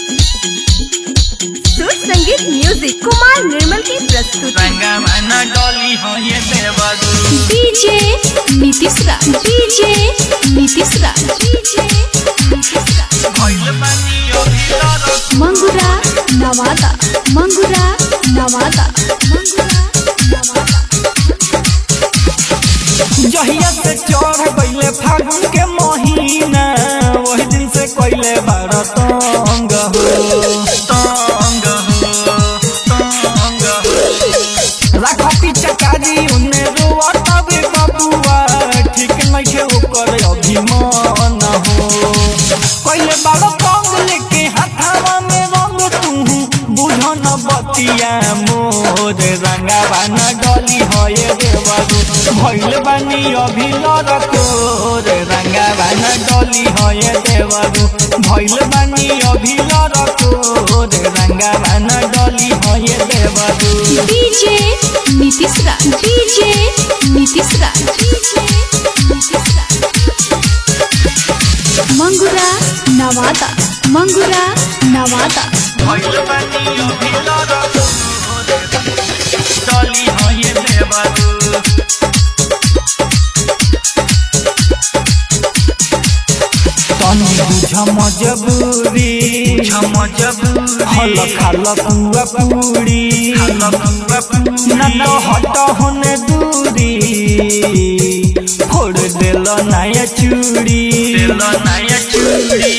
सुर संगीत म्यूजिक कुमार निर्मल की प्रस्तुति रंगमन डोली हो ये देवदू DJ Nitish Raj DJ Nitish Raj DJ Nitish Raj भइल बानी अभिलाष मंगुरा नवादा मंगुरा नवादा मंगुरा नवादा जहिया से चढ़ गईले फागुन के महीना वही दिन से कइले बार तंग हो तंग हो तंग हो राख पिचकारी उन्ने रोआ तबे बबुआ ठीक नइखे ओकर अभिमान हो कइले बार तंग लेके हाथावा में रंग तू बुझन बतिया मोर रंगावा न डली होए देवरू भइल बानी अभिलर तोर रंगावा न डली होए देवरू भइल बानी अभिलर तोर रंगावा न डली होए देवरू DJ Nitish Raj DJ Nitish Raj DJ Nitish Raj Mangura Nawada Mangura Nawada भइल बानी अभिलाष डोली हो ये देवदू तनी बुझ मजबूरी छम जबूरी हल खाल पुआ पूरी न तो हट होने दूरी फोड़ देल नया चूड़ी दिल नया चूड़ी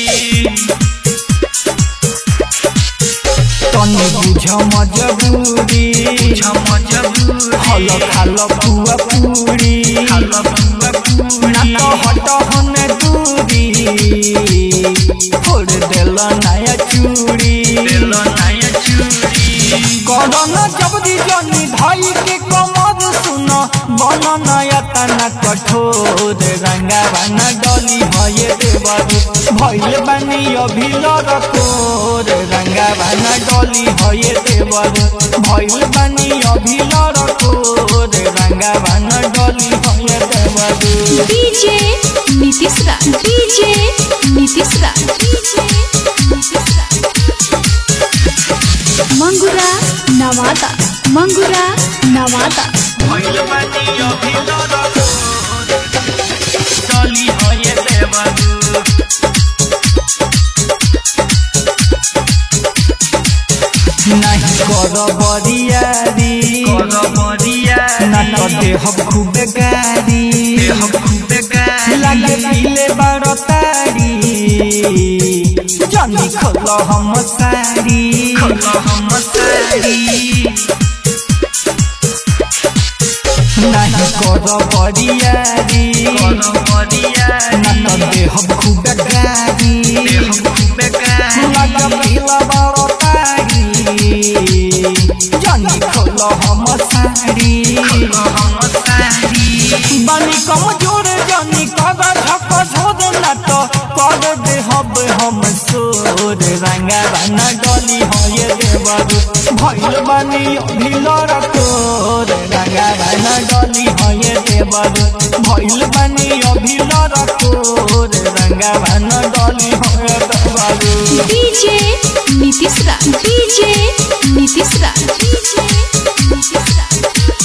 तनी बुझ मजबूरी छम जबूरी हल खाल पुआ पूरी खाल बुआ न पूरी तो हट होने दूरी फोड़ देल नया चूड़ी दिल नया चूड़ी करन जबदी जनी धाई के कमर सुन बन नया तना कठोर रंगा बना डली भये देवरू भइल बानी अभिलर कोर रंगा बना डली भये देवरू भइल बानी अभिलर कोर रंगा बना डली भये देवरू DJ Nitish Raj DJ Nitish Raj DJ Nitish Raj Mangura Nawada Mangura Nawada भइल बानी अभिलाष डोली हो ये देवदू नहीं कर बरियारी कल बरिया ना तो देह खूबे गारी देह खूबे गाली लागे पीले बारो तारी जानी खोल हम सारी खल हम सारी नहीं कर बरियारी कल बरिया ना तो देह खूबे गारी देह खूबे गाली लागे पीला बारो तारी जानी खोल हम सारी खल हम सारी बानी कमजोर जानी कदा झक झोर ना तो कर दे हब हम सोर रंगा बना डली होए देवरू भइल बानी अभिलर तोर रंगा बना डली होए देवरू भइल बानी अभिलर तोर रंगा बना डली होए देवरू DJ Nitish Raj DJ Nitish Raj DJ Nitish Raj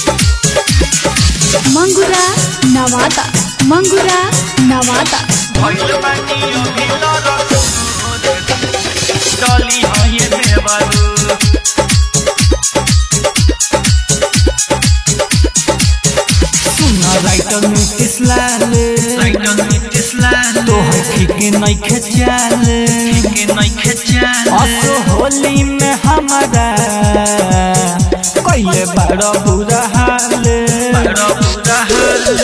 Mangura Nawada Mangura Nawada भइल बानी अभिलाष डोली हो ये देवदू सुन राइटर नीतीश लाल राइटर नीतीश लाल तोहर ठीक नइखे चाल के नइखे चाल असो होली में हमारा कइले बड़ा बुरा हाल बड़ा बुरा हाल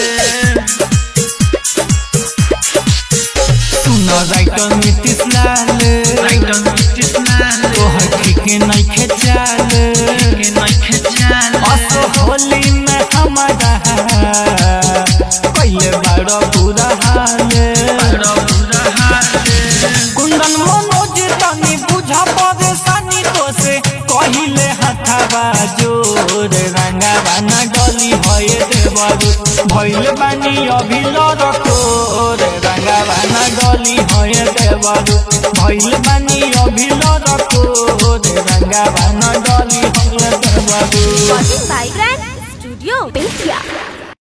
सुन राइटर नीतीश लाल राइटर नीतीश लाल तोहर ठीक नइखे चाल के नइखे चाल असो होली में हमारा कइले बड़ा बुरा हाल बड़ा बुरा हाल कुंदन मनोज तनी बुझा परेशानी तो से कहिले हथाबा जोर रंगा बाना डली भये देवरू भइल बानी अभिलर तोर रंगा न डली है देवरू भइल बानी अभिलर तोर रंगावा न डली है देवरू Watching by Grand Studio Belgia.